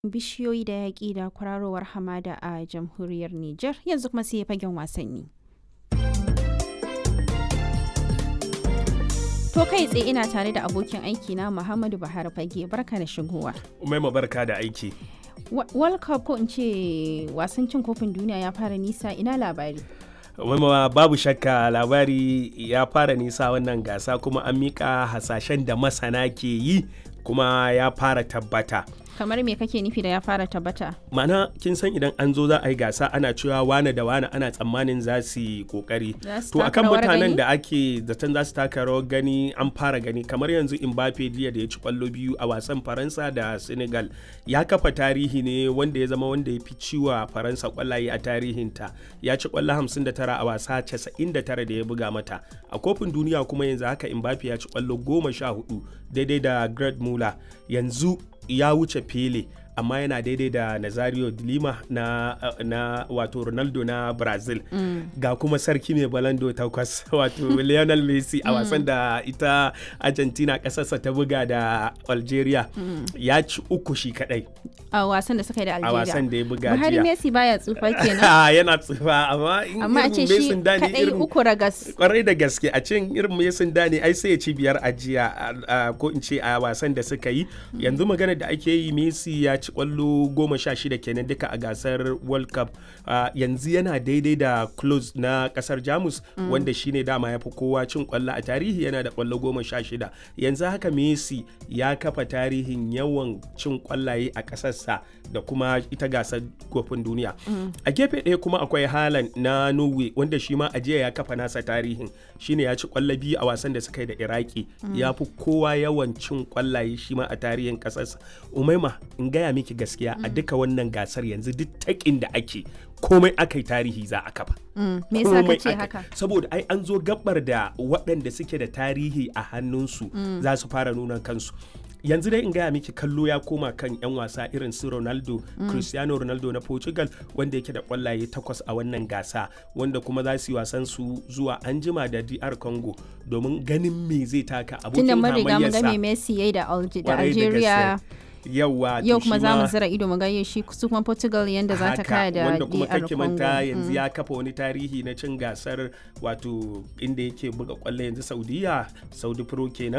bishiyoyi da yaƙi da kwararowar hamada a jamhuriyar Nijar yanzu kuma sai fagen wasanni. To kai tsaye ina tare da abokin aiki na Muhammadu Buhari Fage barka da shigowa. Umaima barka da aiki. World Cup ko in ce wasan cin kofin duniya ya fara nisa ina labari. Umaima babu shakka labari ya fara nisa wannan gasa kuma an mika hasashen da masana ke yi kuma ya fara tabbata. kamar me kake nufi da ya fara tabbata mana kin san idan an zo za a yi gasa ana cewa wane da wane ana tsammanin za su yi kokari to akan mutanen da ake zaton za su taka rawar gani an fara gani kamar yanzu Mbappe jiya da ya ci kwallo biyu a wasan Faransa da Senegal ya kafa tarihi ne wanda ya zama wanda ya fi ciwa Faransa kwallaye a tarihinta ya ci kwallo 59 a wasa 99 da ya buga mata a kofin duniya kuma yanzu haka Mbappe ya ci kwallo 14 daidai da Gerd Muller yanzu ya wuce Pele amma yana daidai da Nazario de Lima na, na wato Ronaldo na Brazil mm. ga kuma sarki mai balando takwas wato Lionel Messi a wasan da ita Argentina kasarsa ta buga da Algeria mm. ya ci uku shi kadai a wasan da suka yi da Algeria a wasan da ya buga Buhari Messi baya tsufa kenan yana tsufa amma in amma a ce shi kadai uku ragas kwarai da gaske a cin irin Messi dani ai sai ya ci biyar a jiya ko in ce a wasan da suka yi yanzu magana da ake yi Messi ya ci kwallo goma sha shida kenan duka a gasar world cup uh, yanzu yana daidai da close na kasar jamus mm. wanda shine dama ya fi kowa cin kwallo a tarihi yana da kwallo goma sha shida yanzu haka messi ya kafa tarihin yawan cin kwallaye a kasarsa da kuma ita gasar kofin duniya mm. a gefe ɗaya kuma akwai halan na norway wanda shi ma ajiya ya kafa nasa tarihin shine ya ci kwallo biyu a wasan da suka yi da iraki mm. ya fi kowa yawan cin kwallaye shi ma a tarihin kasarsa umaima in gaya miki gaskiya a duka wannan gasar yanzu duk takin da ake komai aka yi tarihi za a kafa. Me yasa ka ce haka? Saboda ai an zo gabar da waɗanda suke da tarihi a hannunsu za su fara nuna kansu. yanzu dai in gaya miki kallo ya koma kan 'yan wasa irin su ronaldo mm. cristiano ronaldo na portugal wanda yake da kwallaye takwas a wannan gasa wanda kuma za su yi wasan su zuwa anjima da dr congo domin ganin me zai taka abokin hamayyarsa tunda mun riga mun ga me messi yayi da algeria yawa yau kuma za mu zira ido mu ga shi su kuma Portugal yanda za ta kaya da wanda kuma kake manta yanzu ya kafa wani tarihi na cin gasar wato inda yake buga kwallo yanzu Saudiya Saudi Pro kenan